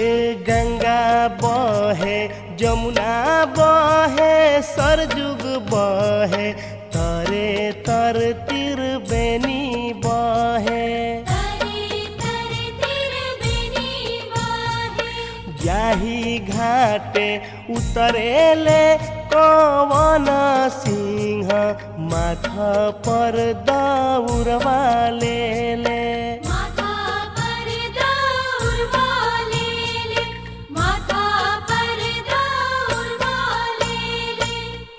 ए गंगा बहे जमुना बहे सरजुग बहे तरे तर तिर बेनी बहे तरे तरे तिर बेनी वाहे जाही घाटे उतरेले कवन सिंह माथा पर दौड़वा ले ले माथा पर दौड़ वाले ले माथा पर दौड़ वाले ले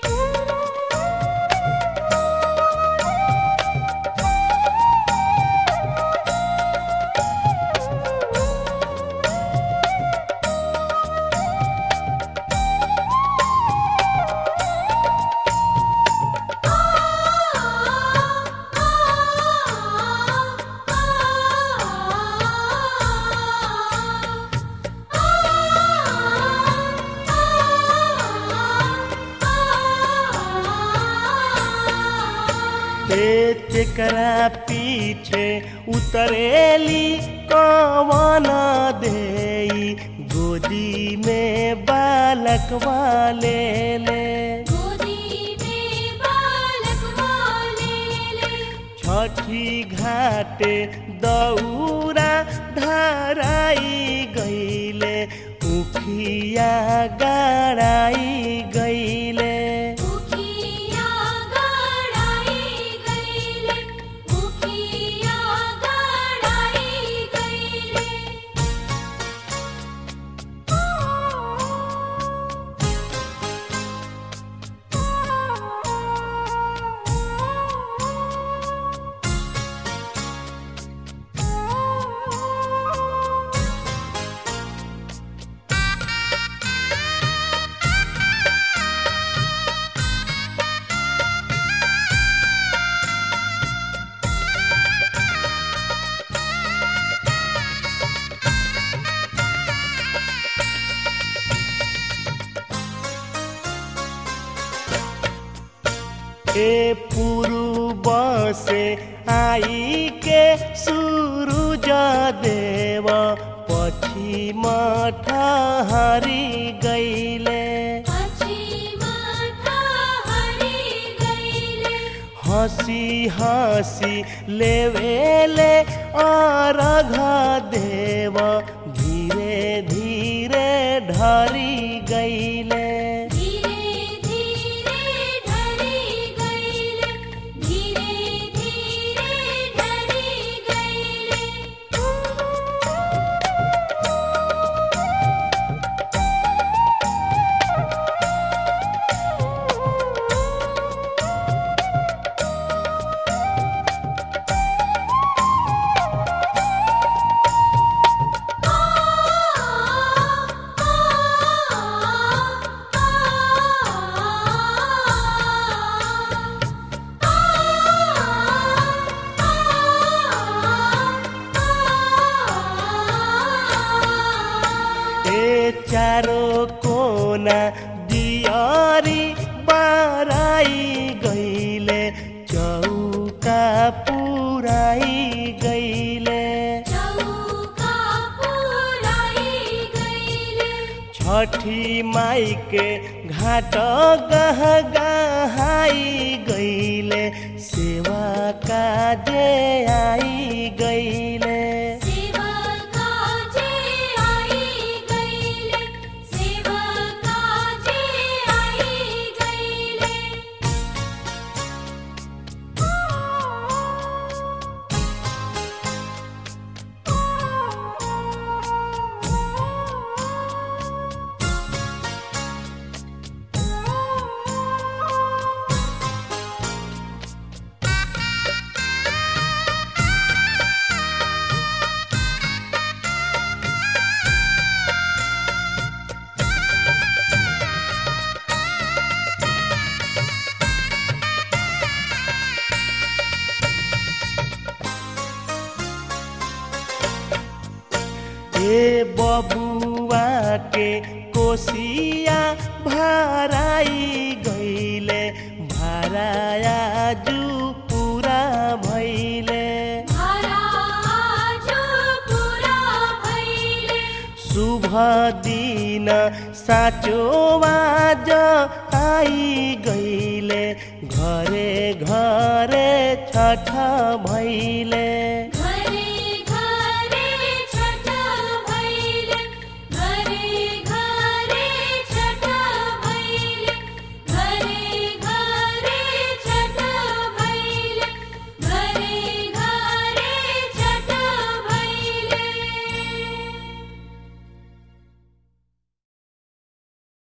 ए तेकरा पीछे उतरेली कवन देई गोदी में बालक वाले ले गोदी में बालक वाले ले छठी घाटे दौरा धराई गईले उखिया गड़ाई गईले उखिया गड़ाई गईले उखिया गड़ाई गईले ए पूर्व से आई के सूरज देव पश्चिम ठहरी गईले पश्चिमा हरि गईले हंसी हंसी लेवेले अर्घ देव धीरे धीरे ढरी गईले धीरे धीरे ढरी गईले धीरे धीरे ढरी गईले ए चारो कोना दियारी बाराई गईले चौका पुराई गईले चौका पुराई गईले छठी माई के घाट गह गहाई गईले सेवा काजे आई गईले सेवा काजे आई गईले सेवा काजे आई गईले हे बबुआ के कोसिया भराई गईले भराया जू पूरा भैले हरा जो पूरा भइले शुभ दिन साँचो आज आई गईले घरे घरे छठ भैले